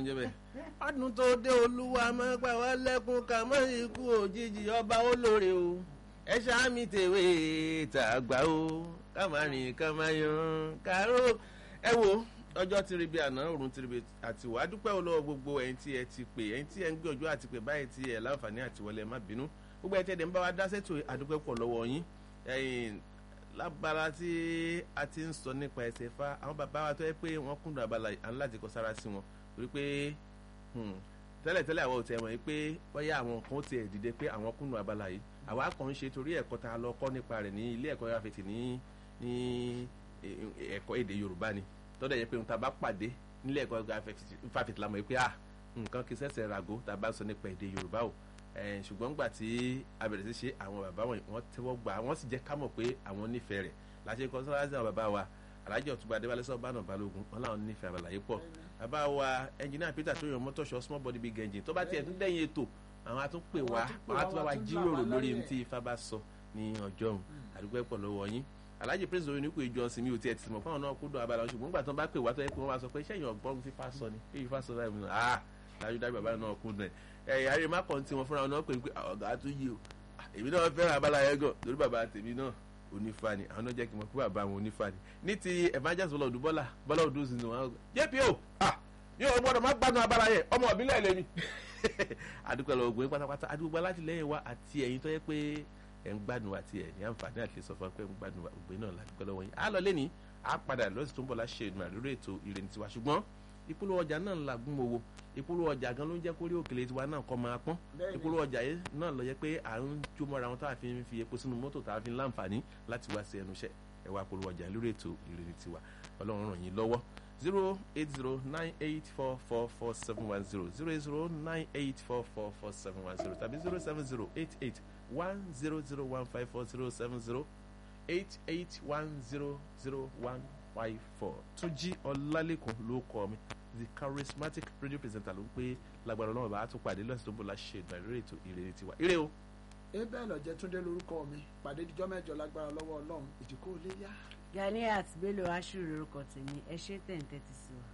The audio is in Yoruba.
ń jẹ́ bẹ́ẹ̀. ọdún tó dé olúwa máa pa wá lẹ́kún ká mọ́ ikú òjijì ọba olóore o ẹ ṣáàmì tèwé tàgbà o ká máa rìn ká máa yan káró ẹ wo ọjọ́ tí ribi àná òrùn tí ribi àti wàá dúpẹ́ olówó gbogbo ẹ̀yin tí ẹ ti pè ẹ̀yin tí ẹ ń gbé ọjọ́ àti pè báyìí tí ẹ láǹfààní àti wọlé ẹ má bínú gbogbo ẹ̀ tẹ́ ẹ̀ ń bá wa dá sẹ́tò àdúpẹ́ pọ̀ lọ́wọ́ yín ẹ̀yin lábala tí a ti ń sọ nípa ẹsẹ̀ fa àwọn bàbá wa tó yẹ pé wọ́n kúndùn abala à ń láti kọ sára sí wọn torí pé tẹ́lẹ̀tẹ́lẹ̀ àwọn ò tẹ̀ wọ̀nyí pé bóyá àwọn kan ti ẹ̀ dìde pé àwọn kúndùn abala yìí àwa kàn ń ṣe torí ẹ̀kọ́ tá a lọ kọ́ nípa rẹ̀ ní ilé ẹ̀kọ́ yàfẹ̀tì ní ní ẹ̀kọ́ èdè Yorùbá ni tọ́dọ̀ yẹ pé tá a bá pàdé nílé ẹ̀kọ́ yàfẹ̀tì la mọ̀ pé ah nǹkan kì í ṣẹ̀ṣẹ̀ ràgó tá a bá sọ nípa èdè Yorùbá o ṣùgbọ́n gbà tí a bẹ̀rẹ̀ sí ṣe àwọn bàbá wọn wọ́n tẹ́wọ́ gbà wọ́n sì jẹ́ ká mọ̀ pé àwọn nífẹ̀ẹ́ rẹ̀ láti kọ́ sọ́láṣí àwọn bàbá wa alájọ ọ̀túnba adébálẹ̀ sọ́bánà balógun wọn làwọn nífẹ̀ẹ́ àbàlàyé pọ̀ bàbá wa ẹnjìnìá peter tó yàn mọ́tòṣọ́ small body big engine tó bá tiẹ̀ tún dẹ́yìn ètò àwọn atún pè wá àwọn atún bá wa jíròrò lórí ohun tí ifá bá sọ ní ọjọ́ òun àdúgbò ẹ̀pọ̀ lọ́wọ́ yín alhaji prince oyin nípò ìjọ sinmi ò tiẹ̀ ti mọ̀ fáwọn náà kú dùn abala ṣùgbọ́n gbà tó bá pè wá tó yẹ pé wọ́n máa sọ pé sẹ́yìn ọgbọ́n ti fa sọ ni kí ifá sọ báyìí nù ah dájúdájú bàbá náà kú dùn ẹ̀ ẹ̀yà rẹ̀ má kàn tí wọn fúnra wọn náà pè é pé ọ̀gá tó yí o èmi náà fẹ́ràn abala yẹn gan lórí bàbá tèmi náà onífà ni àwọn náà jẹ́ kí n mọ̀ pé bàbá wọn onífà ni ní ti evangelist bọ́lá ọdún bọ́lá bọ́lá ọdún sí ni wọn jpo yóò gbọ́dọ̀ má gbádùn abala yẹn ọmọ ìbílẹ̀ lèmi àdúgbò lọ ògbóyin pátápátá àdúgbò alátìlẹyìn wa àti ẹ̀yin tó yẹ pé ẹ̀ ń gbádùn wa àti ẹ̀ ní àǹfààní àti sọ fún wa pé ẹ̀ ń gbádùn wa ògbóyin náà ládùúgbò lọ́wọ́ yín á lọ lẹ́ni á padà lọ́sì tó ń bọ̀ láṣẹ ìdùnnà lórí ètò ìrìn tiwa ṣùgbọ́n ìpolówó ọjà náà ń lagún mowó ìpolówó ọjà gan ló ń jẹ́ kórí òkèlè tiwa náà kọ́ máa pọ́n ìpolówó ọjà yìí náà lọ yẹ pé à ń jó mọ́ra wọn tá a fi ń fi epo sínú mọ́tò tá a fi ń láǹfààní láti wá sí ẹnu iṣẹ́ ẹ wá polówó ọjà lórí ètò ìrìn tiwa ọlọ́run ràn yín lọ́wọ́ zero eight zero nine eight four four four seven one zero zero eight zero nine eight four four four seven one zero tàbí zero seven zero eight eight one zero zero one five four zero seven zero eight eight one zero zero one five four túnjí ọlálẹ́kùn ló kọ́ mi the charismatic radio presenter ló ń pé lágbára ọlọ́run bá a tún pàdé lọ́sìn tó ń bọ̀ láṣẹ ìgbà ìrírí ètò ìrere tiwa ire o. ebe lọjẹ túndé lórúkọ mi pàdé dijọ́ mẹ́jọ lágbára lọ́wọ́ ọlọ́run ìdíkò lè yá. Ganiat Bello Ashiru lórúkọ tèmi ẹ ṣe tẹ̀ ń tẹ́tí sí wa.